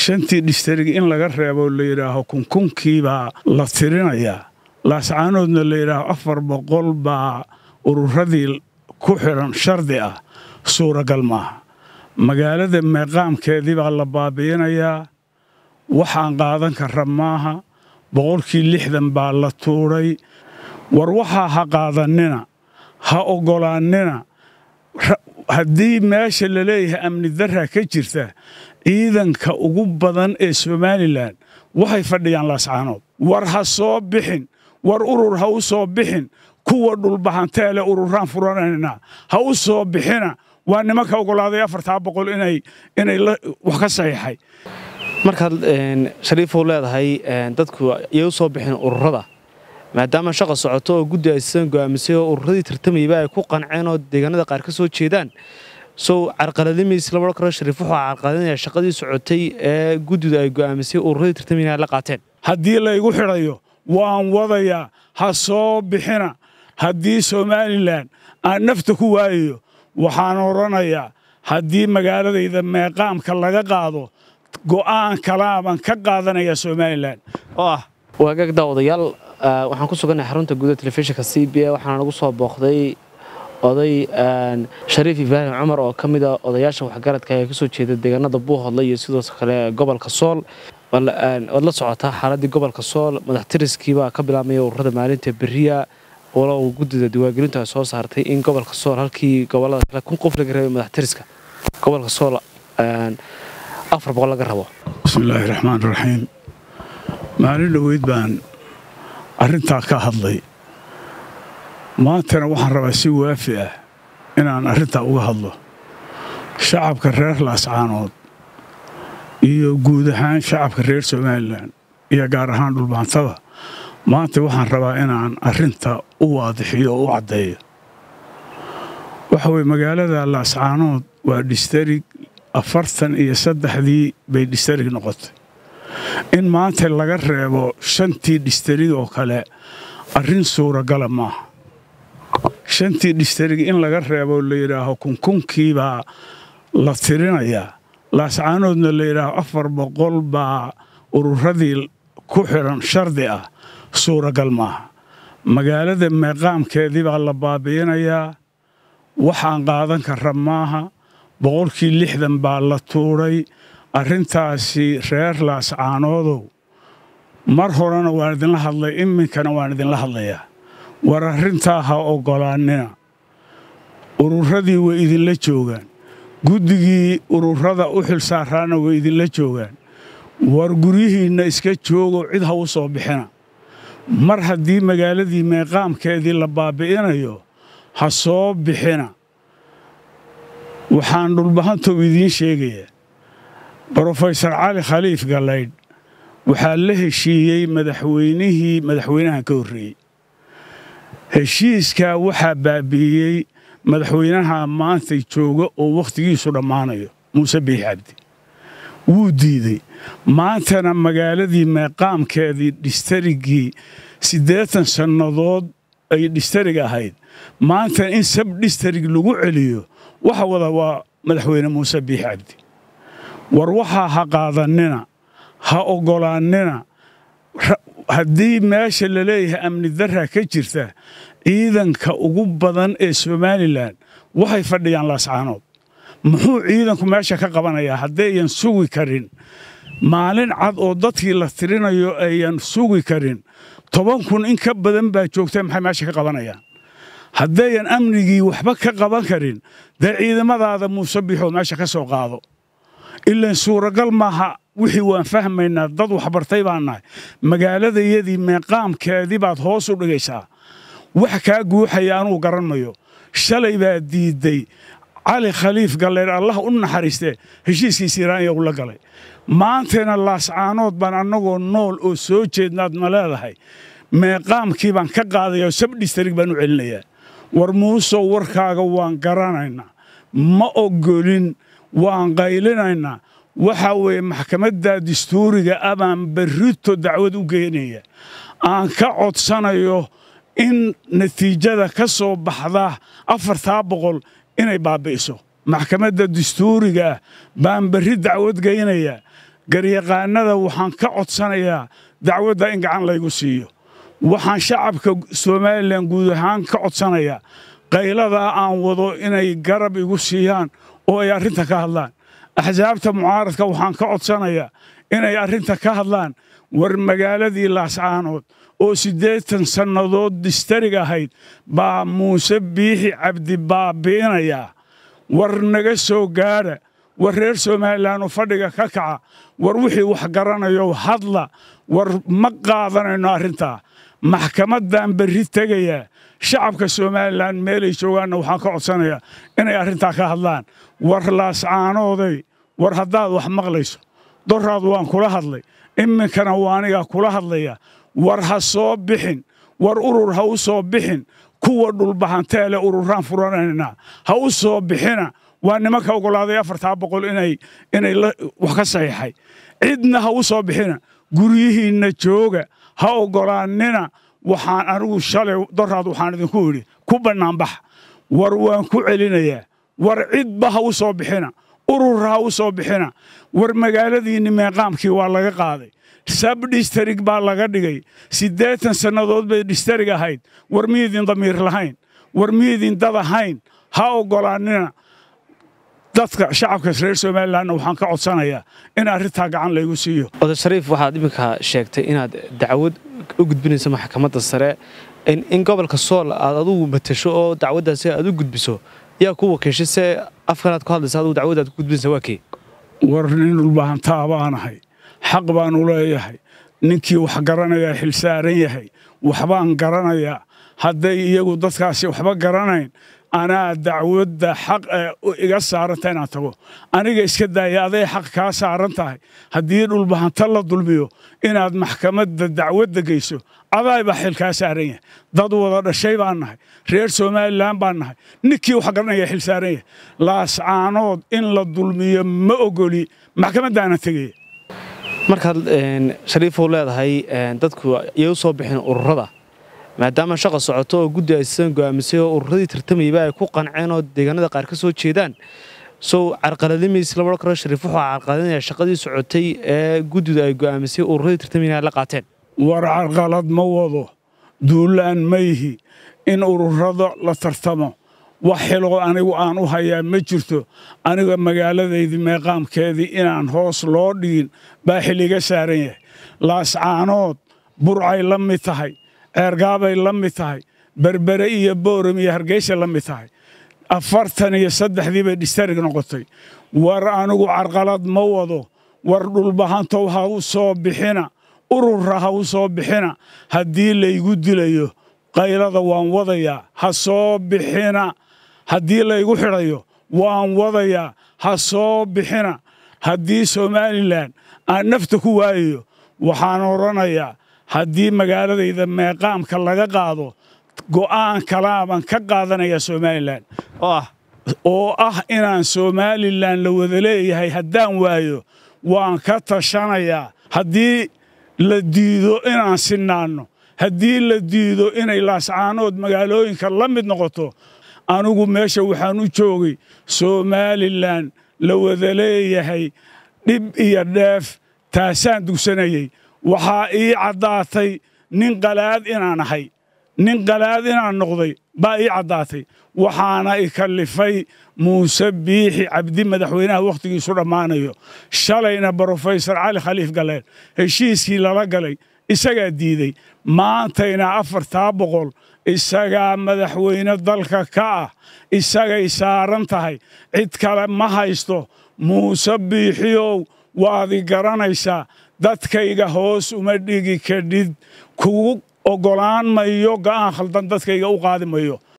shantii dhistarig in laga reebo la yidhaaho kunkunkiibaa la tirinayaa laascaanoodna la yidhaaho afar boqol baa ururadii ku xidhan shardi ah suuragal maaha magaalada meeqaamkeedii baa la baabi'inayaa waxaan qaadan kara maaha boqolkii lixdan baa la tuudhay war waxaa ha qaadannina ha oggolaannina haddii meesha la leeyahay amni darra ka jirta ciidanka ugu badan ee somalilan waxay fadhiyaan laascaanood war ha soo bixin war urur ha u soo bixin kuwa dhulbahanteele ururaan furanayna ha u soo bixina waa nimanka oggolaaday afartaa boqol inay inay wax ka saxiixay markaad shariifow leedahay dadku iyay u soo bixin ururada maadaama shaqa socoto oo guddi aysan go'aamisay oo ururadii tartamayba ay ku qanceen oo deegaanada qaar ka soo jeedaan sow carqaladimays lama odhan karo shariif wuxuu carqaladinaya shaqadii socotay ee guddidu ay go'aamisay ururadii tartamayna ay la qaateen haddii laygu xidhayo waan wadayaa ha soo bixina haddii somalilan aan nafta ku waayayo waxaan odhanayaa haddii magaaladayda meeqaamka laga qaado go'aan kalaabaan ka qaadanaya somalilan oo ah waagaag daawadayaal waxaan ku sugannahay xarunta guuda telefishinka c b a waxaana nagu soo booqday oday shariif ibraahim cumar oo ka mid a odayaasha waxgaradka ee kasoo jeeda deegaanada buuhodle iyo sidoo kale gobolka sool waad la socotaa xaaladii gobolka sool madaxtiriskiibaa ka bilaabmaya ururada maalinta beriya walow guddida diwaangelintu ay soo saartay in gobolka sool halkii gobolada kale kun qof laga rabay madaxtiriska gobolka sool afar boqol laga rabo bismillaahi raxmaan raxiim maalin dhoweyd baan arrintaa ka hadlay maantana waxaan rabaa si waafi ah inaan arrintaa uga hadlo shacabka reer laascaanood iyo guud ahaan shacabka reer somalilan iyo gaar ahaan dhulbaantada maanta waxaan rabaa inaan arrinta u waadixiyo oo u caddeeyo waxa weye magaalada laascaanood waa dhistarig afartan iyo saddexdii bay dhistarig noqotay in maanta laga reebo shantii dhistarig oo kale arrin suuragala maaha shantii dhistarig in laga reebo la yidhaaho kunkunkiibaa la tirinayaa laascaanoodna la yidhaaho afar boqol baa ururadii ku xidhan shardi ah suuragal maaha magaalada meeqaamkeedii baa la baabi'inayaa waxaan qaadan kara maaha boqolkii lixdan baa la tuudhay arrintaasi reer laascaanoodow mar horena waan idinla hadlay iminkana waan idinla hadlayaa war arrintaa ha oggolaannina ururadii way idinla joogaan guddigii ururada u xilsaaraana way idinla joogaan war guryihiinna iska joogo cid ha u soo bixina mar haddii magaaladii meeqaamkeedii la baabi'inayo ha soo bixina waxaan dhulbahantow idiin sheegayaa brofesor cali khaliif gallaydh waxaa la heshiiyey madaxweynihii madaxweynahan ka horreeyey heshiiskaa waxaa baabi'iyey madaxweynaha maantay jooga oo wakhtigiisu dhammaanayo muuse biix cabdi wuu diidey maantana magaaladii meeqaamkeedii dhistarigii siddeetan sannadood ay dhistarig ahayd maantana in sab dhistarig lagu celiyo waxa wada waa madaxweyne muuse biix cabdi war waxaa ha qaadannina ha oggolaannina haddii meesha la leeyahay amni darra ka jirta ciidanka ugu badan ee somalilan waxay fadhiyaan laascaanood muxuu ciidanku meesha ka qabanayaa haddayan sugi karin maalin cad oo dadkii la tirinayo ayan sugi karin toban kun in ka badan baa joogta maxay meesha ka qabanayaan haddayan amnigii waxba ka qaban karin dee ciidamadaada muuse biixoo meesha ka soo qaado ilaan suuragal maaha wixii waan fahmaynaa dad waxbartay baan nahay magaaladayadii meeqaamkeedii baad hoos u dhigaysaa wax kaa guuxaya anuu garanmayo shalay baa diidday cali khaliif galleer allah u naxariistee heshiiskiisi iraaniya ula galay maantayna laascaanood baan annagoo nool oo soo jeednaad ma leedahay meeqaamkii baan ka qaadaya oo sabdhistarig baan u celinayaa war muusow warkaaga waan garanaynaa ma oggolin waan qaylinaynaa waxaa weeye maxkamadda dastuuriga ah baan berrito dacwad u geynaya aan ka codsanayo in natiijada ka soo baxda afartaa boqol inay baabbi'iso maxkamadda dastuuriga ah baan berri dacwad geynayaa garyaqaanada waxaan ka codsanayaa dacwadda in gacan laygu siiyo waxaan shacabka somalilan guud ahaan ka codsanayaa qayladaa aan wado inay garab igu siiyaan oo ay arrinta ka hadlaan axsaabta mucaaradka waxaan ka codsanayaa inay arrinta ka hadlaan war magaaladii laascaanood oo siddeetan sannadood distarig ahayd baa muuse biixi cabdi baabi'inayaa war naga soo gaadha war reer somalilan oo fadhiga ka kaca war wixii wax garanayo hadla war ma qaadanayno arrintaa maxkamaddaan berri tegayaa shacabka somalilan meelay joogaanna waxaan ka codsanayaa inay arrintaa ka hadlaan war laascaanooday war haddaad wax maqlayso doraad waan kula hadlay iminkana waa anigaa kula hadlaya war ha soo bixin war urur ha u soo bixin kuwa dhulbahanteele ururaan furanaynaa ha u soo bixina waa nimanka oggolaaday afartaa boqol inay inay wax ka saxiixay cidna ha u soo bixina guryihiinna jooga ha oggolaannina waxaan anigu shalay doraad waxaan idinku idhi ku bannaanbax war waan ku celinayaa war cidba ha u soo bixina urur ha u soo bixina war magaaladiinni meeqaamkii waa laga qaaday sab dhistarig baa laga dhigay siddeetan sannadood bay dhistarig ahayd war miidin damiir lahayn war miidin dad ahayn ha oggolaannina dadka shacabka reer somalilanna waxaan ka codsanayaa in arrintaa gacan laygu siiyo oday shariif waxaad iminka sheegtay inaad dacwad u gudbinayso maxkamadda sare in gobolka sool aad adugu matasho oo dacwaddaasi aad u gudbiso yaa ku wakiishay se afkanaad ku hadlaysa adugu dacwaddaad ku gudbinaysa waa kii war nin dhulbahantaa baanahay xaq baanu leeyahay ninkii wax garanayaa xilsaaran yahay waxbaan garanayaa hadday iyagu dadkaasi waxba garanayn anaa dacwadda xaq iga saaranta inaan tago aniga iska daaya aday xaq kaa saaran tahay haddii dhulbahanta la dulmiyo inaad maxkamadda dacwadda geyso adaybaa xil kaa saaran yahay dad wada dhashay baan nahay reer somalilan baan nahay ninkii wax garanaya xil saaran yahay laascaanood in la dulmiyo ma ogoli maxkamaddaana tegaya markaad shariifow leedahay dadku iyay u soo bixin ururada maadaama shaqa socoto oo guddi aysan go'aamisay oo ururadii tartamayba ay ku qanceen oo deegaanada qaar ka soo jeedaan sow carqaladimaysi lama odhan karo shariif wuxuu carqaladinaya shaqadii socotay ee guddidu ay go'aamisay ururadii tartamayna ay la qaateen war carqalad ma wado duulaan ma yihi in ururada la tartamo wax xiloo anigu aan u hayaa ma jirto aniga magaaladaydii meeqaamkeedii inaan hoos loo dhigin baa xilliga saaran yahay laascaanood burcay la mid tahay ceergaabay la mid tahay berbere iyo booram iyo hargeysa la mid tahay afartan iyo saddexdii bay dhistarig noqotay war anigu carqalad ma wado war dhulbahantow ha u soo bixina urura ha u soo bixina haddii laygu dilayo qaylada waan wadayaa ha soo bixina haddii laygu xidhayo waan wadayaa ha soo bixina haddii somalilan aan nafta ku waayayo waxaan odhanayaa haddii magaaladayda meeqaamka laga qaado go'aan kalaaban ka qaadanaya somalilan oo ah inaan somalilan la wada leeyahay haddaan waayo waan ka tashanayaa haddii la diido inaan sinaanno haddii la diido inay laascaanood magaalooyinka la mid noqoto anigu meesha waxaan u joogay somalilan la wada leeyahay dhib iyo dheef taasaan dugsanayey waxaa ii caddaatay nin qalaad inaan ahay nin qalaad inaan noqday baa ii caddaatay waxaana i kallifay muuse biixi cabdi madaxweynaha wakhtigiisu dhammaanayo shalayna brofesor cali khaliif galeen heshiiskii lala galay isagaa diidey maantayna afartaa boqol isagaa madaxweyne dalka ka ah isagay saaran tahay cid kale ma haysto muuse biixiyow waad i garanaysaa dadkayga hoos uma dhigi kadhid kugu oggolaan mayo go'aan khaldan dadkayga u qaadi mayo